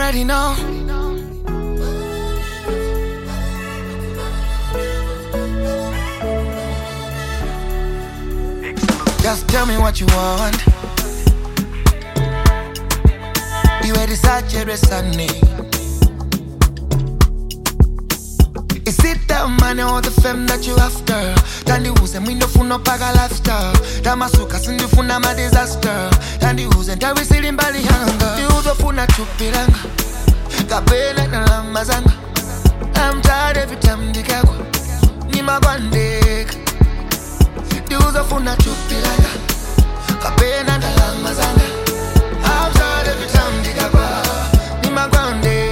already know. Just tell me what you want. Iwe risachero esane. Is it the money or the fame that you after? Tandiuze mwindofuna paka lifestyle tamasuka sindifuna ma disaster tandiuze ntawisili mbali yanga ndiuzofuna chupilanga kapena ndalama zanga I'm tired every time ndikagwa nimagwandeka ndiuzofuna chupilanga kapena ndalama zanga I'm tired every time ndikagwa nimagwandeka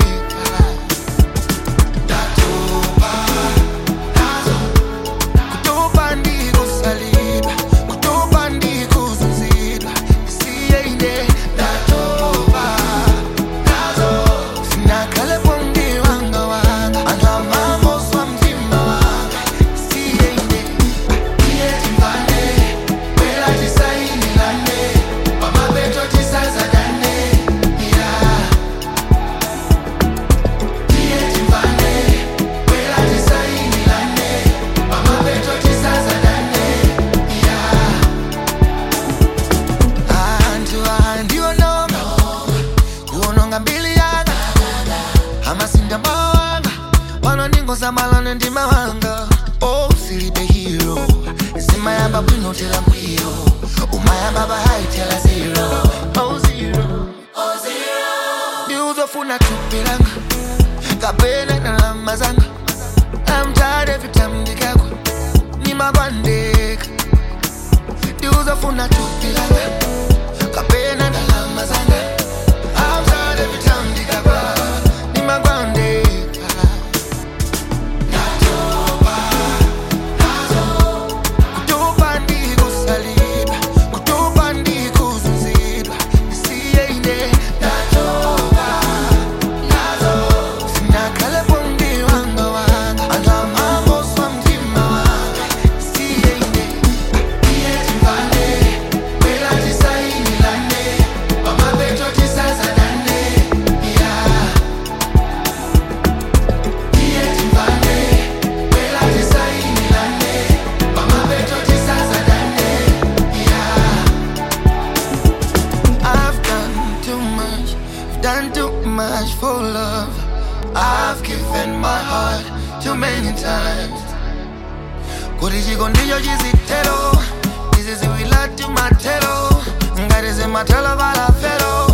ndatopa nazo kutopa ndikusalidwa kutopa ndikuzuzidwa isiyeinde ndatopa nazo sinakhalepo mndiwanga wanga anthu amamoswa mtima wanga isiyeinde iyetimvane bwera tisayinilane pamapeto tisazadane ya iyetimvane bwera tisayinilane pamapeto tisazadane ya anthu andiononga kuononga mbili yanga amasinda mawanga pano ndingosamalane ndi mawanga oh silibe hero zimayamba bwino tela mkwiyo umayamba bahaitela zero oh zero ndiuzofuna tupilanga kapena ndalama zanga I'm tired every time ndikagwa nimagwandeka ndiuzofuna tupilanga kapena ndalama zanga I'm tired every time ndikagwa nimagwandeka Ndatopa nazo kutopa ndikusalidwa kutopa ndikuzuzidwa isiyeinde ndatopa nazo sinakhalepo mndiwanga wanga anthu amamoswa mtima wanga isiyeinde iyetimvane bwera tisayinilane pamapeto tisazadane ya iyetimvane bwera tisayinilane pamapeto tisazadane ya I've done too much, I've done too much for love. I've given my heart too many times. Kuti chikondicho chizitero, izi ziwila timatero, ngati zimatelo balafero.